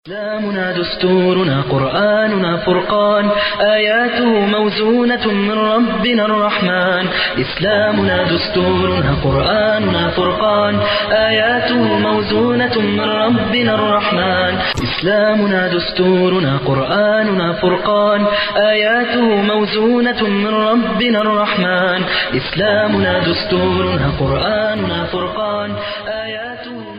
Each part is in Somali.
إسلامنا دستورنا قرآننا فرقان آياته موزونة من ربنا الرحمن إسلامنا دستورنا قرآننا فرقان آياته موزونة من ربنا الرحمن إسلامنا دستورنا قرآننا فرقان آياته موزونة من ربنا الرحمن إسلامنا دستورنا قرآننا فرقان آياته موزونة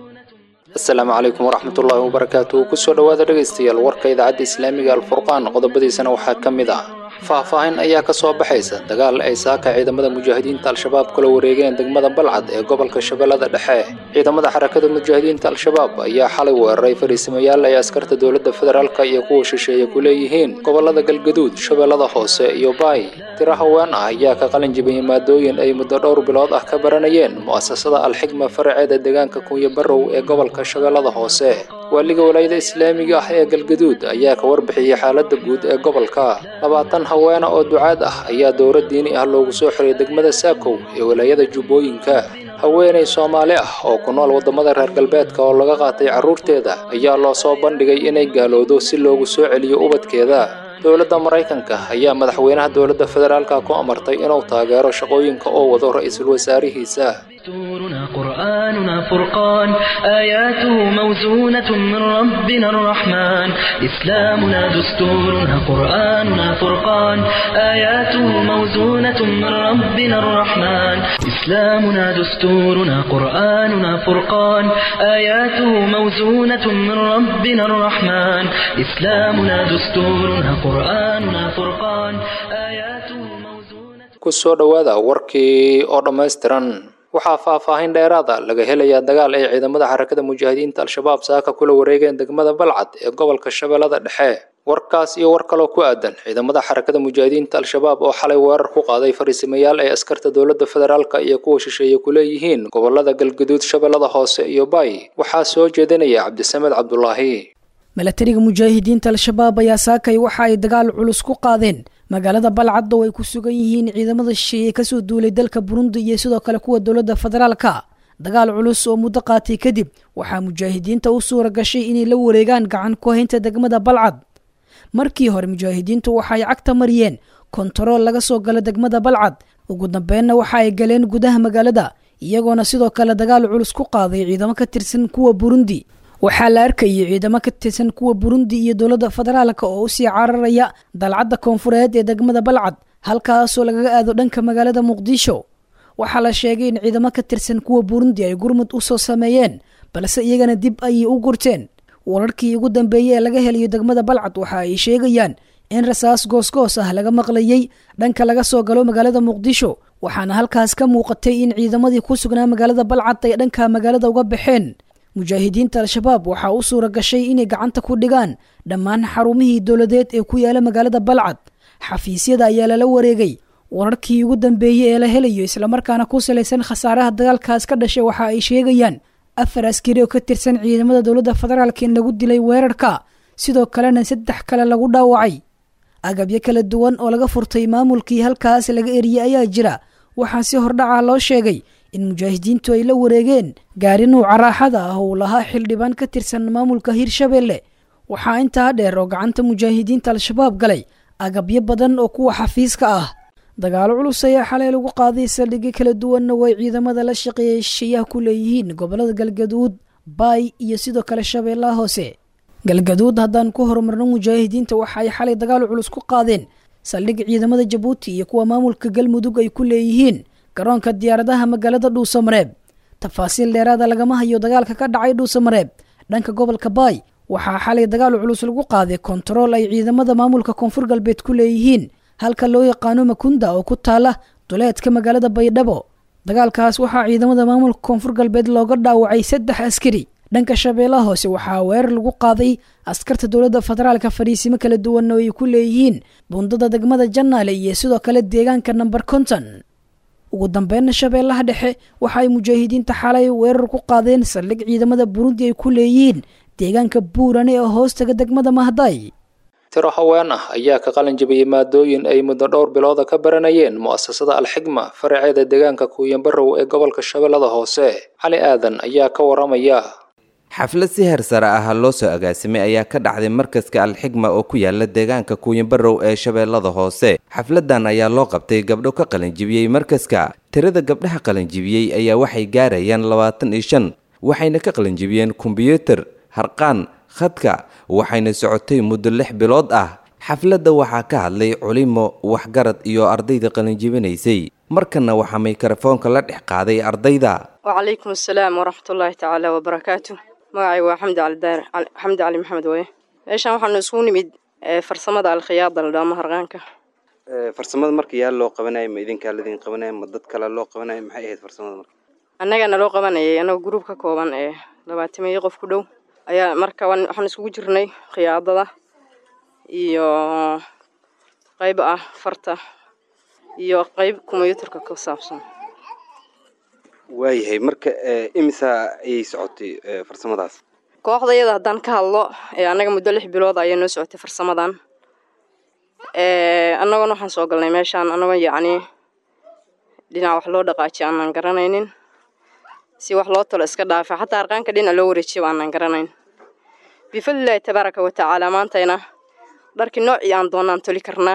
asalaamu calaykum waraxmatullaahi wabarakaatu kusoo dhowaada dhegaystayaal warka idaacadda islaamiga alfurqaan qodobadiisana waxaa ka mid ah faahfaahin ayaa ka soo baxaysa dagaal ay saaka ciidamada mujaahidiinta al-shabaab kula wareegeen degmada balcad ee gobolka shabeellada dhexe ciidamada xarakada mujaahidiinta al-shabaab ayaa xalay weeraray fariisimayaal ay askarta dowladda federaalka iyo kuwa shisheeye ku leeyihiin gobolada galgaduud shabeellada hoose iyo baay tiro haween ah ayaa ka qalin jibiyey maadooyin ay muddo dhowr bilood ah ka baranayeen mu'asasada alxigma faraceeda deegaanka kunya barrow ee gobolka shabeellada hoose waaliga walaayada islaamiga ah ee galgaduud ayaa ka warbixiyey xaaladda guud ee gobolka labaatan haweena oo ducaad ah ayaa dowlad diini ah loogu soo xiray degmada saakow ee walaayada jubbooyinka haweenay soomaali ah oo ku nool waddamada reer galbeedka oo laga qaatay carruurteeda ayaa loo soo bandhigay inay gaalowdo si loogu soo celiyo ubadkeeda dowladda maraykanka ayaa madaxweynaha dowladda federaalka ku amartay inuu taageero shaqooyinka oo wado ra-iisul wasaarihiisa دستورنا قرآننا فرقان آياته موزونة من ربنا الرحمن إسلامنا دستورنا قرآننا فرقان آياته موزونة من ربنا الرحمن إسلامنا دستورنا قرآننا فرقان آياته موزونة من ربنا الرحمن إسلامنا دستورنا قرآننا فرقان آياته موزونة kusoo dhowaada warkii oo dhammaystiran waxaa faahfaahin dheeraada laga helayaa dagaal ay ciidamada xarakada mujaahidiinta al-shabaab saaka kula wareegeen degmada balcad ee gobolka shabeellada dhexe warkaas iyo war kaloo ku aadan ciidamada xarakada mujaahidiinta al-shabaab oo xalay weerar ku qaaday fariisimayaal ay askarta dowladda federaalka iyo kuwa shisheeye ku leeyihiin gobolada galgaduud shabeellada hoose iyo baay waxaa soo jeedinaya cabdisamed cabdulaahi milatariga mujaahidiinta al-shabaab ayaa saakay waxa ay dagaal culus ku qaadeen magaalada balcad oo ay ku sugan yihiin ciidamada shisheeye kasoo duulay dalka burundi iyo sidoo kale kuwa dowladda federaalka dagaal culus oo muddo qaatay kadib waxaa mujaahidiinta u suura gashay inay la wareegaan gacan ku haynta degmada balcad markii hore mujaahidiintu waxaay cagta mariyeen kontarool laga soo gala degmada balcad ugu dambeenna waxa ay galeen gudaha magaalada iyagoona sidoo kale dagaal culus ku qaaday ciidamo ka tirsan kuwa burundi waxaa la arkayay ciidamo ka tirsan kuwa burundi iyo dowladda federaalka oo usii cararaya dalcadda koonfureed ee degmada balcad halkaasoo lagaga aado dhanka magaalada muqdisho waxaa la sheegay in ciidamo ka tirsan kuwa burundi ay gurmud u soo sameeyeen balse iyagana dib ayay u gurteen wararkii ugu dambeeyey ee laga helayo degmada balcad waxa ay sheegayaan in rasaas goosgoos ah laga maqlayey dhanka laga soo galo magaalada muqdisho waxaana halkaas ka muuqatay in ciidamadii ku sugnaa magaalada balcad ay dhanka magaalada uga baxeen mujaahidiinta al-shabaab waxaa u suura gashay inay gacanta ku dhigaan dhammaan xarumihii dowladeed ee ku yaala magaalada balcad xafiisyada ayaa lala wareegay wararkii ugu dambeeyey ee la helayo islamarkaana ku salaysan khasaaraha dagaalkaas ka dhashay waxa ay sheegayaan afar askari oo ka tirsan ciidamada dowladda federaalka in lagu dilay weerarka sidoo kalena saddex kale lagu dhaawacay agabyo kala duwan oo laga furtay maamulkii halkaas laga eriyey ayaa jira waxaa si hordhaca loo sheegay in mujaahidiintu ay la wareegeen gaari nuuca raaxada ah uu lahaa xildhibaan ka tirsan maamulka hirshabeelle waxaa intaa dheer oo gacanta mujaahidiinta al-shabaab galay agabyo badan oo kuwa xafiiska ah dagaalo culus ayaa xalay lagu qaaday saldhigyo kala duwanna way ciidamada la shaqeeyay shisheeyaha ku leeyihiin gobolada galgaduud baay iyo sidoo kale shabeellaha hoose galgaduud haddaan ku horumarno mujaahidiinta waxa ay xalay dagaal culus ku qaadeen saldhig ciidamada jabuuti iyo kuwa maamulka galmudug ay ku leeyihiin garoonka diyaaradaha magaalada dhuusamareeb tafaasiil dheeraada lagama hayo dagaalka ka dhacay dhuusamareeb dhanka gobolka baay waxaa xalay dagaal culus lagu qaaday kontarool ay ciidamada maamulka koonfur galbeed ku leeyihiin halka loo yaqaano makunda oo ku taala duleedka magaalada baydhabo dagaalkaas waxaa ciidamada maamulka koonfur galbeed looga dhaawacay saddex askari dhanka shabeellaha hoose waxaa weerar lagu qaaday askarta dowladda federaalka fariisimo kala duwan oo ay ku leeyihiin bundada degmada jannaale iyo sidoo kale deegaanka namber konton ugu dambeynna shabeellaha dhexe waxa ay mujaahidiinta xalay weerar ku qaadeen saldhig ciidamada burundi ay ku leeyihiin deegaanka buurane oo hoostaga degmada mahday tiro haween ah ayaa ka qalin jabiyey maadooyin ay muddo dhowr bilooda ka baranayeen mu'asasada alxigma faraceeda deegaanka kuuyanbarow ee gobolka shabeellada hoose cali aadan ayaa ka waramaya xaflad si heer sare ah loo soo agaasimay ayaa ka dhacday markaska alxigma oo ku yaala deegaanka kuuyanbarow ee shabeellada hoose xafladan ayaa loo qabtay gabdho ka qalinjibiyey markaska tirada gabdhaha qalinjibiyey ayaa waxay gaarayaan labaatan iyo shan waxayna ka qalinjibiyeen kombyuutar harqaan khadka waxayna socotay muddo lix bilood ah xafladda waxaa ka hadlay culimo waxgarad iyo ardayda qalinjibinaysay markana waxaa mikrofoonka la dhex qaaday ardayda wacalaykum asalaam waraxmatullaahi tacaala wabarakaatu magacay waa xamdi cali daar xamdi cali maxamed waye meeshaan waxaanu isugu nimid farsamada alkhiyaada la dhaamo harqaanka farsamada marka yaa loo qabanaya ma idinkaa ladin qabanaya ma dad kale loo qabanaya maxay ahayd farsamada marka annagana loo qabanayay annagoo gruub ka kooban ee labaatamiyo qof ku dhow ayaa marka waxaan isugu jirnay khiyaadada iyo qayb ah farta iyo qayb kombyuutarka ku saabsan waayahay marka imisa ayay socotay farsamadaas kooxda iyada haddaan ka hadlo annaga muddo lix bilood ayaa noo socotay farsamadan annagona waxaan soo galnay meeshaan annagoo yacnii dhinac wax loo dhaqaajiyo aanan garanaynin si wax loo talo iska dhaafa xataa arqaanka dhinac loo wareejiyo aanan garanayn bifadlilaahi tabaaraka wa tacaala maantayna dharkii noocii aan doonno aan toli karnaa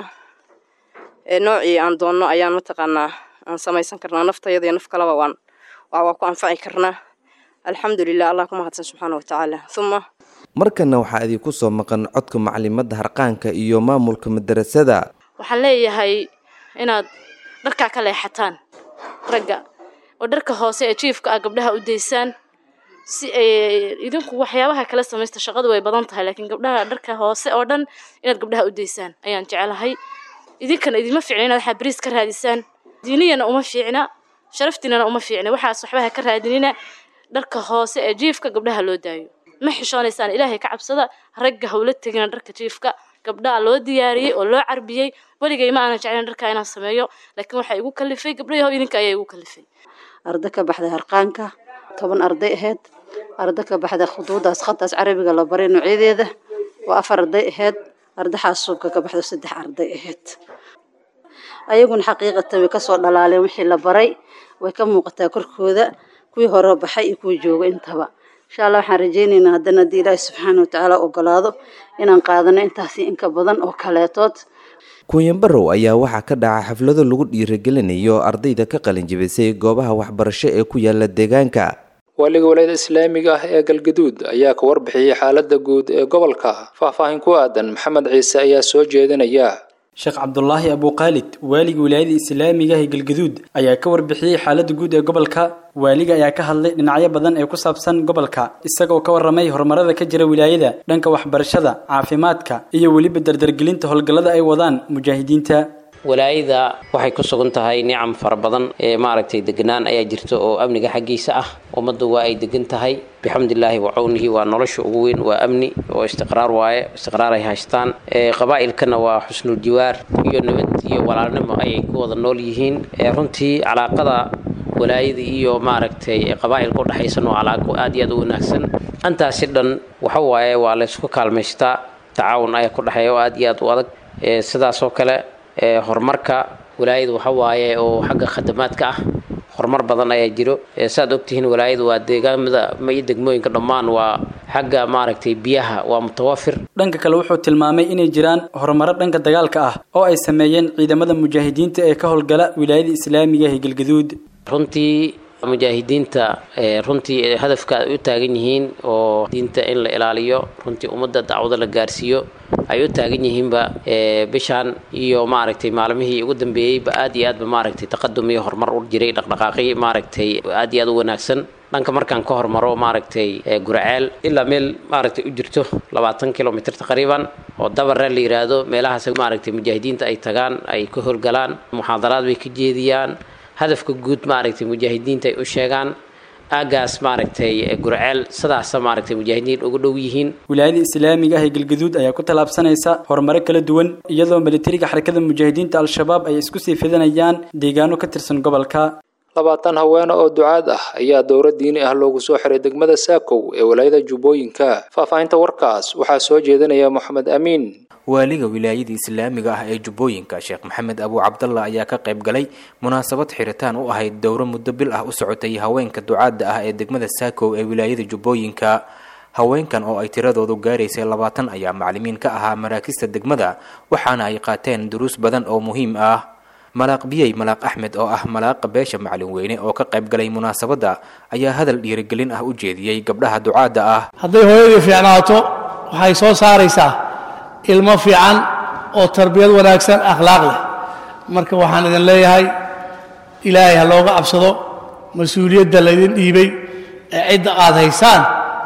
noocii aan doonno ayaan mataqaanaa aan samaysan karnaa naftayada iyo naf kalaba waan waa ku anfaci karnaa alxamdulilah allah ku mahadsan subxaana wa tacaala uma markana waxaa idinku soo maqan codka macalimadda harqaanka iyo maamulka madarasada waxaan leeyahay inaad dharkaa ka leexataan ragga oo dharka hoose ee jiifka ah gabdhaha u daysaan si ay idinku waxyaabaha kala samaysta shaqadu way badan tahay laakiin gabdhaha dharka hoose oo dhan inaad gabdhaha u daysaan ayaan jecelahay idinkana idinma fiicna inaad waxaa bariis ka raadisaan diiniyana uma fiicna sharaftiinana uma fiicna waxaas waxbaha ka raadinina dharka hoose ee jiifka gabdhaha loo daayo ma xishoonaysaan ilaahay ka cabsada ragga hawla tegina dharka jiifka gabdhaha loo diyaariyey oo loo carbiyey weligay ma aanan jeclayn dharkaa inaan sameeyo laakiin waxaa igu kalifay gabdhayahow idinka ayaa igu kalifay arda ka baxday harqaanka toban arday ahayd arda ka baxday khuduudaas khadaas carabiga la baray noocyadeeda waa afar arday ahayd ardaxaas suubka ka baxdo saddex arday ahayd ayaguna xaqiiqatan way kasoo dhalaaleen wixii la baray way ka muuqataa korkooda kuwii hore baxay iyo kuwii jooga intaba insha allah waxaan rajaynaynaa haddana haddii ilaahi subxaana watacaala ogolaado inaan qaadano intaasi inka badan oo kaleetood kuunyanbarow ayaa waxaa ka dhaca xaflado lagu dhiirigelinayo ardayda ka qalinjibisay goobaha waxbarasho ee ku yaala deegaanka waaliga walaayada islaamiga ah ee galgaduud ayaa ka warbixiyey xaaladda guud ee gobolka faahfaahin ku aadan maxamed ciise ayaa soo jeedinaya sheekh cabdulaahi abuukhaalid waaliga wilaayada islaamiga ee galgaduud ayaa ka warbixiyey xaaladda guud ee gobolka waaliga ayaa ka hadlay dhinacyo badan ee ku saabsan gobolka isagoo ka warramay horumarada ka jira wilaayada dhanka waxbarashada caafimaadka iyo weliba dardargelinta howlgallada ay wadaan mujaahidiinta walaayada waxay ku sugan tahay nicam fara badan ee maaragtay deganaan ayaa jirta oo amniga xaggiisa ah ummaddu waa ay degan tahay bixamdillaahi wa cawnihi waa nolosha ugu weyn waa amni oo istiqraar waaye istiqraar ay haystaan qabaa'ilkana waa xusnul jiwaar iyo nabad iyo walaalnimo ayay ku wada nool yihiin runtii calaaqada walaayada iyo maaragtay qabaa'ilka udhexaysan waa calaaqo aad iyo aad u wanaagsan antaasi dhan waxa waaye waa laysku kaalmaystaa tacaawun ayaa ku dhexeeya oo aad iyo aad u adag sidaasoo kale horumarka walaayada waxa waaye oo xagga khadamaadka ah horumar badan ayaa jiro saaad ogtihiin walaayada waa deegaamada iyo degmooyinka dhammaan waa xagga maaragtay biyaha waa mutawafir dhanka kale wuxuu tilmaamay inay jiraan horumaro dhanka dagaalka ah oo ay sameeyeen ciidamada mujaahidiinta ee ka howlgala wilaayada islaamiga ee galgaduud runtii mujaahidiinta runtii hadafka ay u taagan yihiin oo diinta in la ilaaliyo runtii ummadda dacwada la gaarsiiyo ay u taagan yihiinba bishaan iyo maaragtay maalmihii ugu dambeeyeyba aad iyo aadba maaragtay taqadum iyo horumar u jiray dhaqdhaqaaqii maaragtay aad iyo aad u wanaagsan dhanka markaan ka hormaro maaragtay guraceel ilaa meel maaragtay u jirto labaatan kilomitr taqriiban oo dabare la yiraahdo meelahaas maaragtay mujaahidiinta ay tagaan ay ka howlgalaan muxaadaraad bay ka jeediyaan hadafka guud maaragtay mujaahidiinta ay u sheegaan aagaas maaragtay gurceel sidaasa maaragtay mujaahidiin ugu dhow yihiin wilaayada islaamiga ah ee galgaduud ayaa ku tallaabsanaysa horumaro kala duwan iyadoo militariga xarakada mujaahidiinta al-shabaab ay isku sii fidanayaan deegaano ka tirsan gobolka labaatan haweene oo ducaad ah ayaa dowra diini ah loogu soo xiray degmada saakow ee walaayada jubbooyinka faahfaahinta warkaas waxaa soo jeedinaya moxamed amiin waaliga wilaayada islaamiga ah ee jubbooyinka sheekh maxamed abuu cabdalla ayaa ka qayb galay munaasabad xiritaan u ahayd dowro muddo bil ah u socotay haweenka ducaadda ah ee degmada saakow ee wilaayada jubbooyinka haweenkan oo ay tiradoodu gaaraysay labaatan ayaa macalimiin ka ahaa maraakista degmada waxaana ay qaateen duruus badan oo muhiim ah malaaq biyey malaaq axmed oo ah malaaqa beesha macalin weyne oo ka qayb galay munaasabadda ayaa hadal dhiirigelin ah u jeediyey gabdhaha ducaadda ah hadday hooyadii fiicnaato waxay soo saaraysaa ilmo fiican oo tarbiyad wanaagsan akhlaaq leh marka waxaan idin leeyahay ilaahay ha looga cabsado mas-uuliyadda laydin dhiibay ee cidda aad haysaan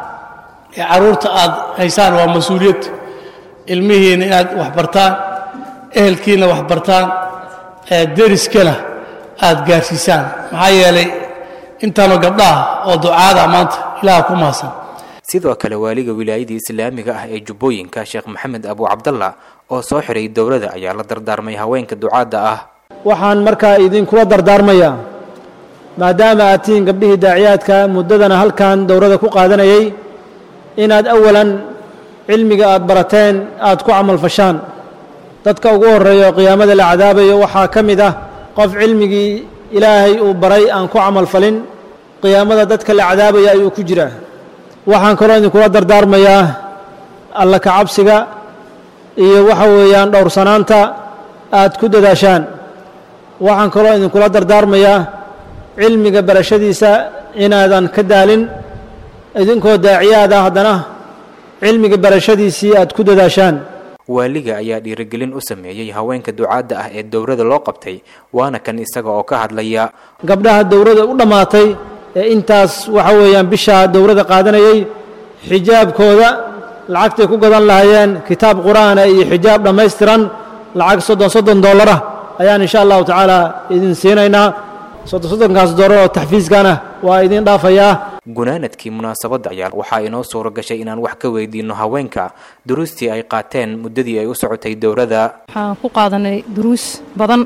ee carruurta aad haysaan waa mas-uuliyad ilmihiinna inaad wax bartaan ehelkiinna wax bartaan ee deriskana aad gaarsiisaan maxaa yeelay intaanu gabdhaha oo ducaada maanta ilaaha ku mahadsan sidoo kale waaliga wilaayadii islaamiga ah ee jubbooyinka sheekh maxamed abu cabdalla oo soo xiray dowladda ayaa la dardaarmay haweenka ducaadda ah waxaan markaa idinkula dardaarmayaa maadaama aad tihiin gabdhihii daaciyaadka muddadana halkan dowladda ku qaadanayay inaad awalan cilmiga aad barateen aad ku camalfashaan dadka ugu horreeya oo qiyaamada la cadaabayo waxaa ka mid ah qof cilmigii ilaahay uu baray aan ku camalfalin qiyaamada dadka la cadaabaya ayuu ku jiraa waxaan kaloo idinkula dardaarmayaa alla ka cabsiga iyo waxa weeyaan dhowrsanaanta aad ku dadaashaan waxaan kaloo idinkula dardaarmayaa cilmiga barashadiisa inaadan ka daalin idinkoo daaciyaad ah haddana cilmiga barashadiisii aad ku dadaashaan waaliga ayaa dhiirigelin u sameeyey haweenka ducaadda ah ee dowladda loo qabtay waana kan isaga oo ka hadlaya gabdhaha dowladda u dhammaatay ee intaas waxa weeyaan bishaa dowladda qaadanayay xijaabkooda lacagtay ku gadan lahaayeen kitaab qur-aana iyo xijaab dhammaystiran lacag soddon soddon dollarah ayaan insha allahu tacaala idin siinaynaa soddon soddonkaas dollar oo taxfiiskana waa idin dhaafayaa gunaanadkii munaasabadda ayaa waxaa inoo suuro gashay inaan wax ka weydiinno haweenka duruustii ay qaateen muddadii ay u socotay dowladda waxaan ku qaadanay duruus badan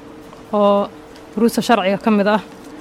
oo duruusta sharciga ka mid ah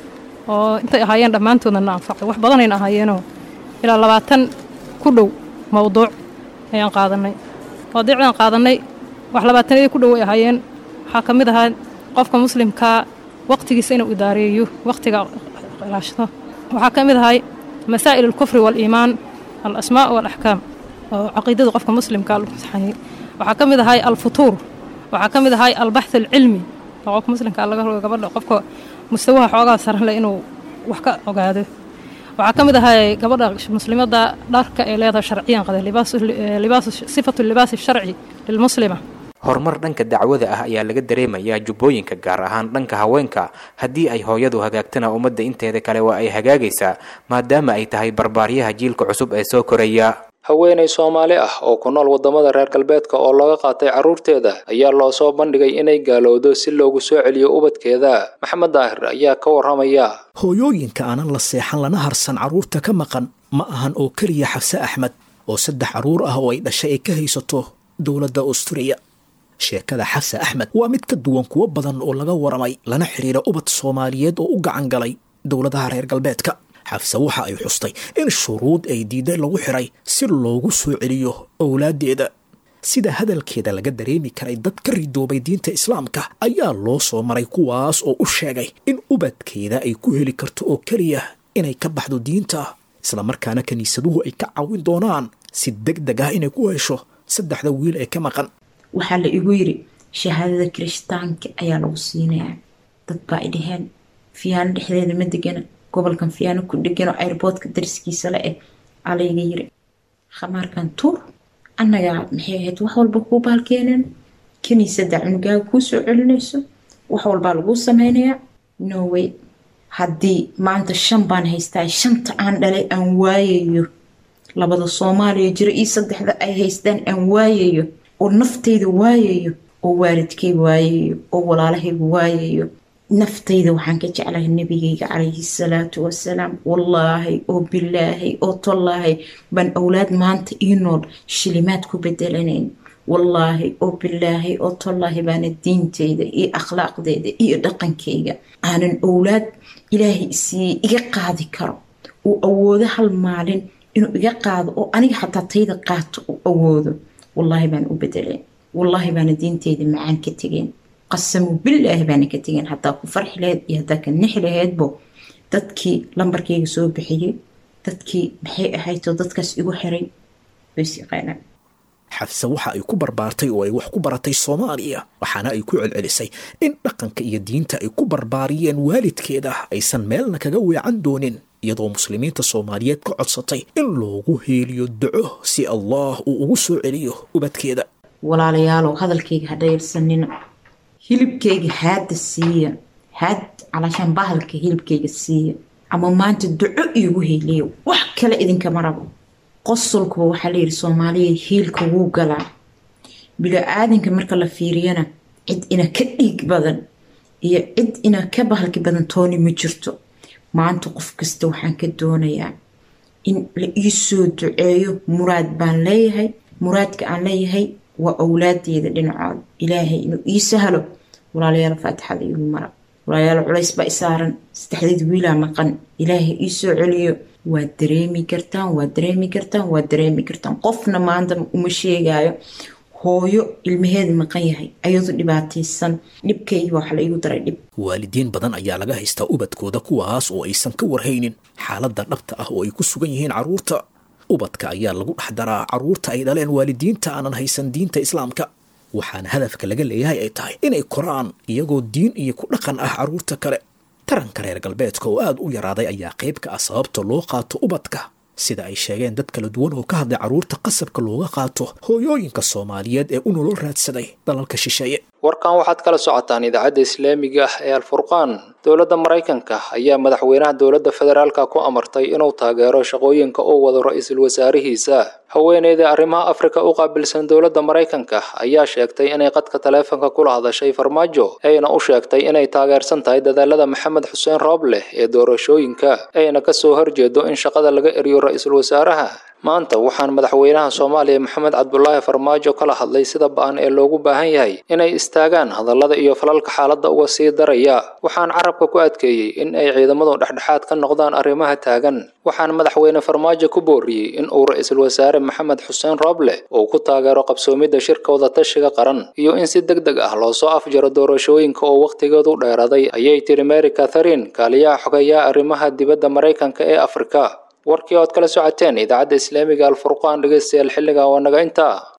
oo intay ahaayeen dhammaantoodna na anfacay wax badanayna ahaayeenoo ilaa labaatan ku dhow mowduuc ayaan qaadanay mawduucdaan qaadanay wax labaatanadii ku dhow ay ahaayeen waxaa ka mid ahaa qofka muslimkaa waqtigiisa inuu idaareeyo waqtiga ilaashado waxaa ka mid ahay masaa'il alkufri waaliimaan alasmaa' waalaxkaam oo caqiidada qofka muslimka lagu saxayay waxaa ka mid ahay alfutuur waxaa ka mid ahay albaxth alcilmi oo qofka muslimka laga rogo gabadha qofka mustawaha xoogaa saran leh inuu wax ka ogaado waxaa ka mid ahay gabadha muslimadda dharka ay leedahay sharciyan qada libaasu sifatu libaasi sharci lilmuslima horumar dhanka dacwada ah ayaa laga dareemayaa jubbooyinka gaar ahaan dhanka haweenka haddii ay hooyadu hagaagtana ummadda inteeda kale waa ay hagaagaysaa maadaama ay tahay barbaaryaha jiilka cusub ee soo koraya haweenay soomaali ah oo ku nool waddamada reer galbeedka oo laga qaatay carruurteeda ayaa loo soo bandhigay inay gaalowdo si loogu soo celiyo ubadkeeda maxamed daahir ayaa ka warramaya hooyooyinka aanan la seexan lana harsan carruurta ka maqan ma ahan oo keliya xabse axmed oo saddex carruur ah oo ay dhashay ay ka haysato dowladda austuriya sheekada xabse axmed waa mid ka duwan kuwo badan oo laga waramay lana xidhiira ubad soomaaliyeed oo u gacan galay dowladaha reer galbeedka xafse waxa ay xustay in shuruud ay diiday lagu xiray si loogu soo celiyo owlaaddeeda sida hadalkeeda laga dareemi karay dad ka ridoobay diinta islaamka ayaa loo soo maray kuwaas oo u sheegay in ubadkeeda ay ku heli karto oo keliya inay ka baxdo diinta islamarkaana kiniisaduhu ay ka caawin doonaan si deg deg ah inay ku hesho saddexda wiil ee ka maqan waxaa la igu yiri shahaadada kirishtaanka ayaa lagu siinayaa dad baa ay dhaheen fiyaano dhexdeeda ma degana gobolkan fiyaano ku dheganoo airboodka dariskiisa la eh aa layga yiri khamaarkan tuur annagaa maxay ahayd wax walba kuu baalkeeneen kiniisada cunugaaga kuu soo celinayso wax walbaa laguu sameynayaa norway haddii maanta shan baan haystaa shanta aan dhalay aan waayayo labada soomaaliya jiro iyo saddexda ay haystaan aan waayayo oo naftayda waayayo oo waalidkay waayayo oo walaalahayga waayayo naftayda waxaan ka jeclahay nabigayga calayhi salaatu wasalaam wallaahi oo bilaahay oo tollaahay baan awlaad maanta ii nool shilimaad ku bedelanayn wallaahi oo bilaahay oo tollaahi baana diintayda iyo akhlaaqdeeda iyo dhaqankayga aanan owlaad ilaahay isiiyey iga qaadi karo uu awoodo hal maalin inuu iga qaado oo aniga xataa tayda qaato uu awoodo wallaahi baan u bedeleen wallaahi baana diinteyda macaan ka tegeen qasamu bilaahi baana ka tegeen hadaa ku farxi laheyd iyo hadaa ka nixi laheydbo dadkii lambarkayga soo bixiyey dadkii maxay ahayd oo dadkaas igu xiray ways yaqaanaan xafse waxa ay ku barbaartay oo ay wax ku baratay soomaaliya waxaana ay ku celcelisay in dhaqanka iyo diinta ay ku barbaariyeen waalidkeeda aysan meelna kaga weecan doonin iyadoo muslimiinta soomaaliyeed ka codsatay in loogu heeliyo duco si allah uu ugu soo celiyo ubadkeeda walaalayaalow hadalkayga ha dhayalsanina hilibkayga haadda siiya haad calaashaan bahalka hilibkayga siiya ama maanta duco iigu heeliya wax kale idinkama rabo qosolkuba waxaa layidhi soomaaliya hiilka wuu galaa bilo-aadanka marka la fiiriyana cid ina ka dhiig badan iyo cid ina ka bahalki badan tooni ma jirto maanta qof kasta waxaan ka doonayaa in la ii soo duceeyo muraad baan leeyahay muraadka aan leeyahay waa owlaadeeda dhinacooda ilaahay inuu ii sahlo walaalayaal faatixada igu mara walaalayaal culays baa isaaran saddexdeed wiilaa maqan ilaahay ii soo celiyo waad dareemi kartaan waad dareemi kartaan waad dareemi kartaan qofna maanta uma sheegaayo hooyo ilmaheeda maqan yahay ayadoo dhibaataysan dhibkayga waxa la igu daray dhib waalidiin badan ayaa laga haystaa ubadkooda kuwaas oo aysan ka warhaynin xaaladda dhabta ah oo ay ku sugan yihiin carruurta ubadka ayaa lagu dhex daraa carruurta ay dhaleen waalidiinta aanan haysan diinta islaamka waxaana hadafka laga leeyahay ay tahay inay koraan iyagoo diin iyo ku dhaqan ah carruurta kale taranka reer galbeedka oo aada u yaraaday ayaa qayb ka ah sababta loo qaato ubadka sida ay sheegeen dad kala duwan oo ka hadlay carruurta qasabka looga qaato hooyooyinka soomaaliyeed ee u nolol raadsaday dalalka shisheeye warkan waxaad kala socotaan idaacadda islaamiga ah ee alfurqaan dowladda maraykanka ayaa madaxweynaha dowladda federaalka ku amartay inuu taageero shaqooyinka uu wado ra-iisul wasaarihiisa haweeneyda arrimaha afrika u qaabilsan dowladda maraykanka ayaa sheegtay inay qadka taleefanka kula hadashay farmaajo ayna u sheegtay inay taageersan tahay dadaalada maxamed xuseen rooble ee doorashooyinka ayna kasoo horjeedo in shaqada laga eriyo ra-iisul wasaaraha maanta waxaan madaxweynaha soomaaliya maxamed cabdulaahi farmaajo kala hadlay sida ba-an ee loogu baahan yahay inay istaagaan hadallada iyo falalka xaaladda uga sii daraya waxaan carabka ku adkeeyey in ay ciidamadu dhexdhexaad ka noqdaan arrimaha taagan waxaan madaxweyne farmaajo ku booriyey in uu ra-iisul wasaare maxamed xuseen rooble uu ku taageero qabsoomidda shirka wadatashiga qaran iyo in si deg deg ah loo soo afjaro doorashooyinka oo wakhtigeedu dheeraday ayay tiri mary catharine kaaliyaha xogeeyaha arrimaha dibadda maraykanka ee afrika warkii ood kala socoteen idaacadda islaamiga alfurqaan dhegeystayaal xilligan waa naga intaa